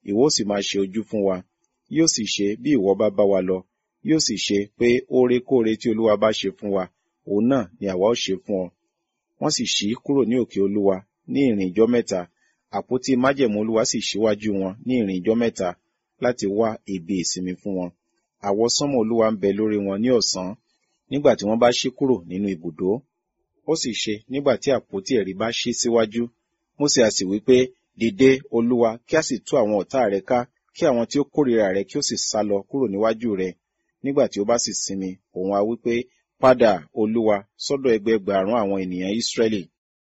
ìwọ ó sì máa ṣe ojú fún wa yóò sì ṣe bí ìwọ bá bá wa lọ yóò sì ṣe pé órekóore tí olúwa bá ṣe fún wa òun náà ni àwa ó ṣe fún ọ wọ́n sì ṣí kúrò ní òkè olúwa ní ìrìn ijọ́ mẹ́ta àpótí májẹ̀mú olúwa sì ṣíwájú wọn ní ìrìn ijọ́ mẹ́ta láti wá ibi ìsinmi fún wọn àwọsánmọ̀ olúwa ń bẹ lórí wọn ní ọ̀sán nígbà tí wọ́n bá ṣí kúrò nínú ibùdó ó sì ṣe nígbà tí àpótí ẹ̀rí bá ṣí síwájú mósè a sì wí pé dìde olúwa kí a sì tú àwọn ọ̀tá rẹ ká kí àwọn tí ó kórìíra rẹ kí ó sì sá lọ kúrò níwájú rẹ nígbà tí ó bá sì sinmi òun a wí pé padà olúwa sọ́dọ̀ ẹgbẹẹgbàrún àwọn ènìyàn ísírẹ́lì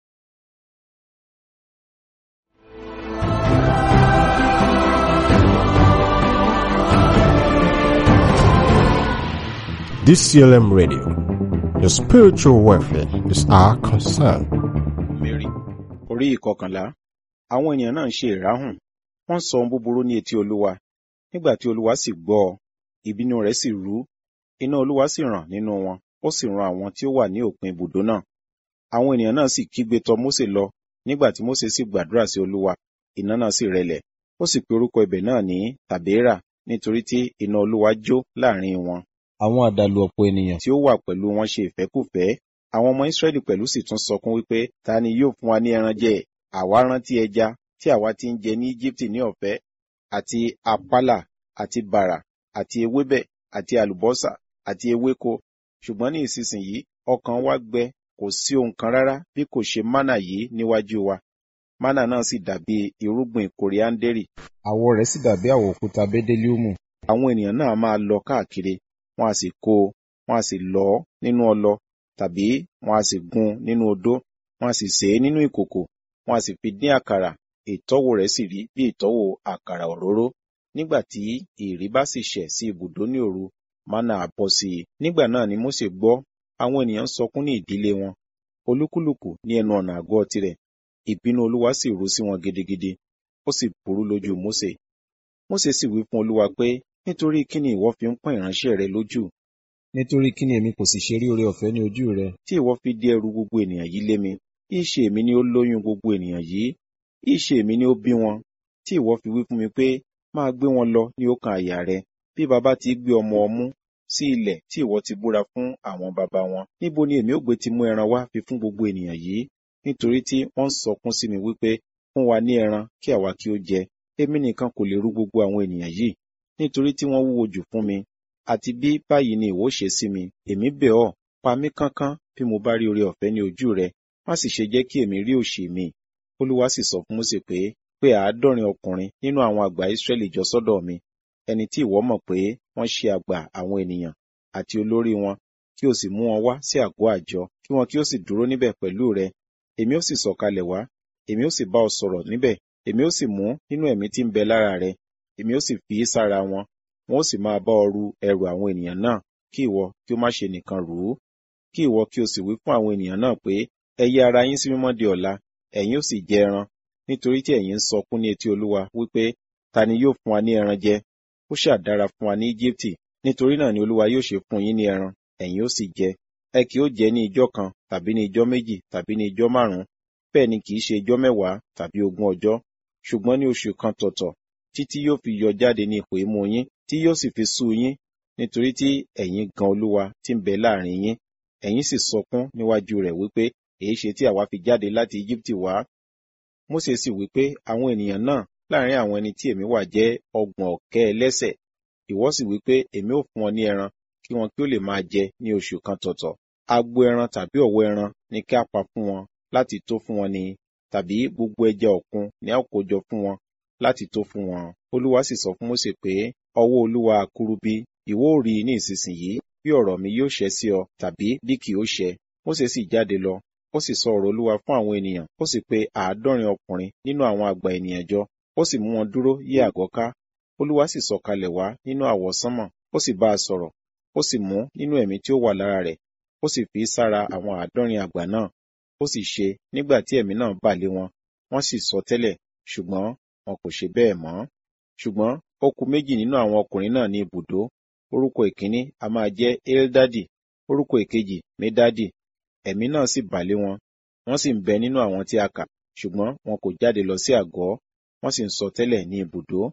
DCLM Radio. Your spiritual welfare is our concern. Mary orí ìkọkànlá àwọn ènìyàn náà ń ṣe ìráhùn wọ́n sọ ohun búburú ní etí olúwa nígbà tí olúwa sì gbọ́ ọ ìbínú rẹ̀ sì rú iná olúwa sì ràn nínú wọn ó sì run àwọn tí ó wà ní òpin ibùdó náà àwọn ènìyàn náà sì kígbe tọ̀ mósè lọ nígbà tí mósè sì gbàdúrà sí olúwa iná náà sì rẹlẹ̀ ó sì pe orúkọ ibẹ̀ náà ní tàbéèrà nítorí tí iná olúwa jó láàrin wọn àwọn àdàlù ọ̀pọ̀ ènìyàn tí ó wà pẹ̀lú wọn ṣe ìfẹ́kùfẹ́ àwọn ọmọ Ísírẹ́lì pẹ̀lú sì tún sọkún wípé ta ni yóò fún wa ní ẹran jẹ àwa rántí ẹja tí àwa ti ń jẹ ní Íjíbítì ní ọ̀fẹ́ àti àpálà àti bàrà àti ewébẹ̀ àti àlùbọ́sà àti ewéko ṣùgbọ́n ní ìsinsìnyí ọkàn wa gbẹ kò sí ohun kan rárá bí kò ṣe mánà yìí níwájú wa mánà náà sì dàbí irúgbìn kòríáńdérì àwọ̀ rẹ̀ sì dàbí àwọ̀ òkúta bẹ́dẹ́líùmù àwọn ènìyàn náà máa lọ káàkiri wọn a sì kó o wọn a sì lọ ọ nínú ọlọ tàbí wọn a sì gún nínú odó wọn a sì sè é nínú ìkòkò wọn a sì fi dín àkàrà ìtọ́wò rẹ̀ sì rí bí ìtọ́wò àkàrà òróró nígbà tí ìrì bá sì ṣẹ̀ sí ibùdó ní òru mánà á bọ́ sí i nígbà náà ni Mósè gbọ́ àwọn ènìyàn sọkún ní ìdílé wọn olúkúlùkù ní ẹnu ọ̀nà àgọ́ tirẹ̀ ìbínú olúwa sì rú sí wọn gidigidi ó sì burú lójú Mósè Mósè sì wí fún olúwa pé nítorí kí ni ìwọ fi ń pọ́n ìránṣẹ́ rẹ lójú nítorí kí ni èmi kò sì ṣe rí oore ọ̀fẹ́ ní ojú rẹ tí ìwọ fi dí ẹrù gbogbo ènìyàn yìí lé mi ìṣe èmi ni ó lóyún gbogbo ènìyàn yìí ìṣe èmi ni ó bí wọn tí ìwọ fi wí fún mi pé máa gbé wọn lọ ní ọkàn àyà rẹ bí baba ti gbé ọmọ ọmú sí ilẹ̀ tí ìwọ ti búra fún àwọn baba wọn níbo ni èmi ó gbé ti mú ẹran wá fi fún gbogbo ènìyàn yìí nítorí tí wọ́n ń sọkún sí mi wípé fún wa ní ẹran kí àwa kí ó jẹ èmi nìkan kò lè rú gbogbo àwọn ènìyàn yìí nítorí tí wọ́n wúwo jù fún mi àti bí báyìí ni ìwọ ṣe sí mi èmi bẹ̀ ọ́ pa mí kánkán bí mo bá rí oore ọ̀fẹ́ ní ojú rẹ má sì ṣe jẹ́ kí èmi rí òṣì mi olúwa sì sọ fún Mósè pé pé àádọ́rin ọkùnrin nínú àwọn àgbà Ísírẹ́lì jọ sọ́dọ̀ mi ẹni tí ìwọ mọ̀ pé wọ́n ṣe àgbà àwọn ènìyàn àti olórí wọn kí o sì mú wọn wá sí àgọ́ àjọ kí wọn kí ó sì dúró níbẹ̀ pẹ̀lú rẹ èmi ó sì sọ̀kalẹ̀ wá èmi ó sì bá ọ sọ̀rọ̀ níbẹ̀ èmi ó sì mú nínú ẹ̀mí tí ń bẹ lára rẹ èmi ó sì fi í sára wọn wọn ó sì máa bá ọ ru ẹrù àwọn ènìyàn náà kí ìwọ kí ó má ṣe nìkan rù ú kí ìwọ kí o sì wí fún àwọn ènìyàn náà pé ẹ yí ara yín sí mímọ́ di ọ̀la ẹ̀yin ó sì jẹ ẹran nítorí tí ẹ̀yin ń sọkún ní etí olúwa wípé ta ni yóò fún wa ní ẹran jẹ ó ṣáà dára fún wa ní Íjíbítì nítorí náà ni olúwa yóò ṣe fún yín ní ẹran ẹ̀yin ó sì jẹ ẹ kì ó jẹ ní ijọ́ kan tàbí ní ijọ́ méjì tàbí ní ijọ́ márùn-ún bẹ́ẹ̀ ni kì í ṣe ijọ́ mẹ́wàá tàbí ogún ọjọ́ ṣùgbọ́n ní oṣù kan tọ̀tọ̀ títí yóò fi yọ jáde ní ipò imú yín tí yóò sì fi sú yín nítorí tí ẹ̀yin gan olúwa tí ń bẹ láàrin yín ẹ̀yin sì sọkún níwájú rẹ̀ wípé èyí ṣe tí àwa fi jáde láti Íjíbítì wá Mósè sì wípé àwọn ènìyàn náà láàrin àwọn ẹni tí èmi wà jẹ́ ọgbọ̀n ọ̀kẹ́ ẹlẹ́ṣẹ̀ ìwọ sì wípé èmi ò fún wọn ní ẹran kí wọn kí ó lè máa jẹ ní oṣù kan tọ̀tọ̀ agbo ẹran tàbí ọ̀wọ́ ẹran ni kí a pa fún wọn láti tó fún wọn ni tàbí gbogbo ẹja òkun ni a ó kó jọ fún wọn láti tó fún wọn olúwa sì sọ fún Mósè pé ọwọ́ olúwa kúrú bí ìwọ ò rí ní ìsinsìnyí bí ọ̀rọ̀ mi yóò ṣẹ sí ọ tàbí bí kì ó ṣẹ Mósè sì jáde lọ ó sì sọ ọ̀rọ̀ olúwa fún àwọn ènìyàn ó sì pe àádọ́rin ọkùnrin nínú àwọn àgbà ènìyàn jọ ó sì mú wọn dúró yí àgọ́ ká olúwa sì sọ̀kalẹ̀ wá nínú àwọsánmọ̀ ó sì bá a sọ̀rọ̀ ó sì mú nínú ẹ̀mí tí ó wà lára rẹ̀ ó sì fi sára àwọn àádọ́rin àgbà náà ó sì ṣe nígbà tí ẹ̀mí náà bà lé wọn wọ́n sì sọ tẹ́lẹ̀ ṣùgbọ́n wọn kò ṣe bẹ́ẹ̀ mọ́ ṣùgbọ́n ó kù méjì nínú àwọn ọkùnrin náà ní ibùdó orúkọ ìkíní a máa jẹ́ eldadi orúkọ ìkejì medadi ẹ̀mí náà sì bà lé wọn wọ́n sì ń bẹ nínú àwọn tí a kà ṣùgbọ́n wọn kò jáde lọ sí àgọ́ wọ́n sì ń sọ tẹ́lẹ̀ ní ibùdó